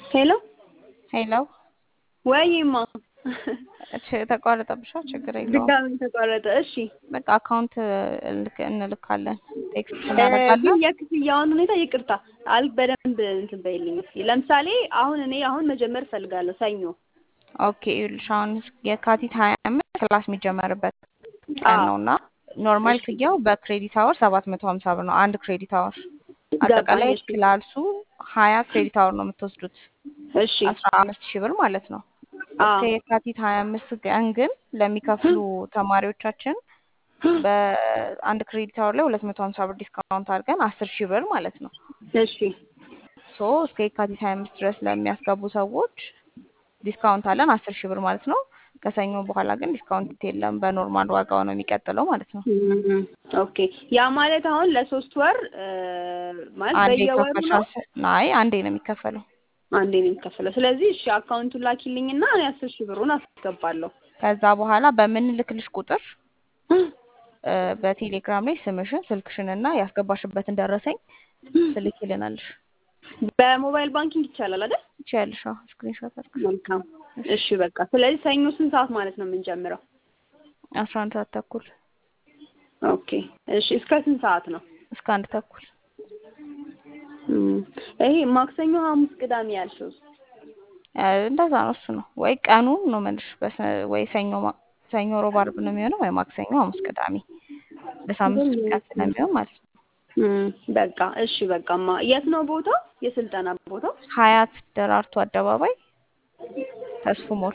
ሄሎ ሄሎ ወይማ እች ተቋረጠብሻ? ችግር የለውም። ድጋሚ ተቋረጠ። እሺ በቃ አካውንት እልክ- እንልካለን ቴክስት እ፣ ግን እናደርጋለን። የክፍያውን ሁኔታ ይቅርታ አል በደንብ እንትን በይልኝ እስኪ። ለምሳሌ አሁን እኔ አሁን መጀመር እፈልጋለሁ ሰኞ። ኦኬ ይኸውልሽ አሁን የካቲት ሀያ አምስት ክላስ የሚጀመርበት ቀን አዎ ነው እና ኖርማል እሺ ክፍያው በክሬዲት አወር ሰባት መቶ ሀምሳ ብር ነው አንድ ክሬዲት አወር። ገባኝ። አጠቃላይ እሺ ክላሱ ሀያ ክሬዲት አወር ነው የምትወስዱት እሺ አስራ አምስት ሺህ ብር ማለት ነው። አዎ እስከ የካቲት ሀያ አምስት ቀን ግን ለሚከፍሉ ተማሪዎቻችን በአንድ ክሬዲት አወር ላይ ሁለት መቶ ሀምሳ ብር ዲስካውንት አድርገን አስር ሺህ ብር ማለት ነው። እሺ ሶ እስከ የካቲት ሀያ አምስት ድረስ ለሚያስገቡ ሰዎች ዲስካውንት አለን አስር ሺህ ብር ማለት ነው። ከሰኞ በኋላ ግን ዲስካውንት የለም። በኖርማል ዋጋው ነው የሚቀጥለው ማለት ነው። እም፣ ኦኬ ያ ማለት አሁን ለሶስት ወር እ፣ ማለት አንዴ በየወሩ ነው ይከፈልሻል። አይ አንዴ ነው የሚከፈለው። አንዴ ነው የሚከፈለው። ስለዚህ እሺ አካውንቱን ላኪልኝና እኔ አስር ሺህ ብሩን አስገባለሁ። ከዛ በኋላ በምንልክልሽ ቁጥር እ፣ በቴሌግራም ላይ ስምሽን፣ ስልክሽን እና ያስገባሽበትን ደረሰኝ ትልኪልናለሽ። በሞባይል ባንኪንግ ይቻላል አይደል? ትችያለሽ። አዎ ስክሪንሾት አድርገሽ መልካም። እሺ። እሺ በቃ ስለዚህ ሰኞ ስንት ሰዓት ማለት ነው የምንጀምረው? አስራ አንድ ሰዓት ተኩል ኦኬ እሺ እስከ ስንት ሰዓት ነው? እስከ አንድ ተኩል እም፣ ይሄ ማክሰኞ፣ ሐሙስ፣ ቅዳሜ ያልሽው እ፣ እንደዛ ነው። እሱ ነው ወይ ቀኑን ነው የምልሽ። በሰ- ወይ ሰኞ ማ- ሰኞ፣ ሮብ፣ ዓርብ ነው የሚሆነው ወይ ማክሰኞ፣ ሐሙስ፣ ቅዳሜ በሳምንት ሶስት ቀን ስለሚሆን ማለት ነው። እም፣ በቃ እሺ በቃማ የት ነው ቦታው? የስልጠና ቦታው? ሀያት ደራርቱ አደባባይ ተስፉ ሞል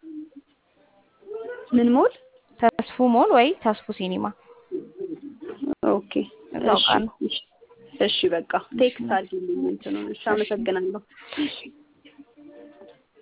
ምን ሞል? ተስፉ ሞል ወይ ተስፉ ሲኒማ ኦኬ እዛው እሺ ጋር ነው። እሺ እሺ በቃ እሺ ቴክስት አድርጊልኝ እንትኑን። እሺ እሺ አመሰግናለሁ።